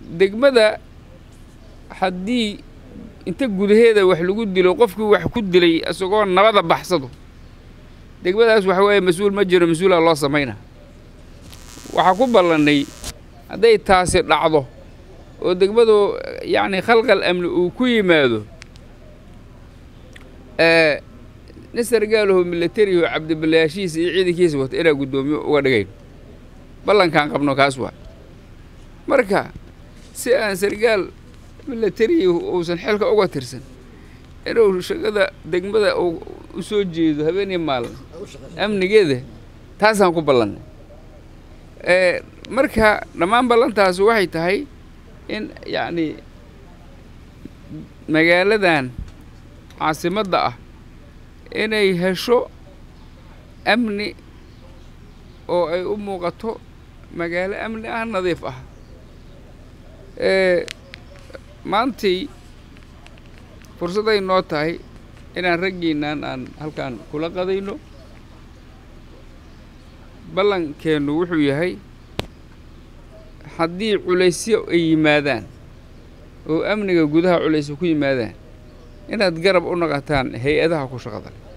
degmada haddii inta gudaheeda wax lagu dilo qofkii wax ku dilay isagoo nabada baxsado degmadaas waxa weeye mas-uul ma jiro mas-uulaa loo samayna waxaa ku ballannay hadday taasi dhacdo oo degmadu yacni khalqal amni uu ku yimaado nin sargaalaho milatariho cabdiballayaashiisa iyo ciidankiisa wata inaa guddoomiyo uga dhigayn ballankaan qabno kaas waa marka si aan sargaal milatarihi uusan xilka uga tirsan inuu shaqada degmada u soo jeedo habeenii maalin amnigeeda taasaan ku ballannay marka dhammaan ballantaasi waxay tahay in yacni magaaladan caasimadda ah inay hesho amni oo ay u muuqato magaalo amni ah nadiif ah maantii fursadday noo tahay inaan raggiinnan aan halkaan kula qadayno ballankeennu wuxuu yahay haddii culaysyo ay yimaadaan oo amniga gudaha culaysyo ku yimaadaan inaad garab u noqotaan hay-adaha ku shaqada leh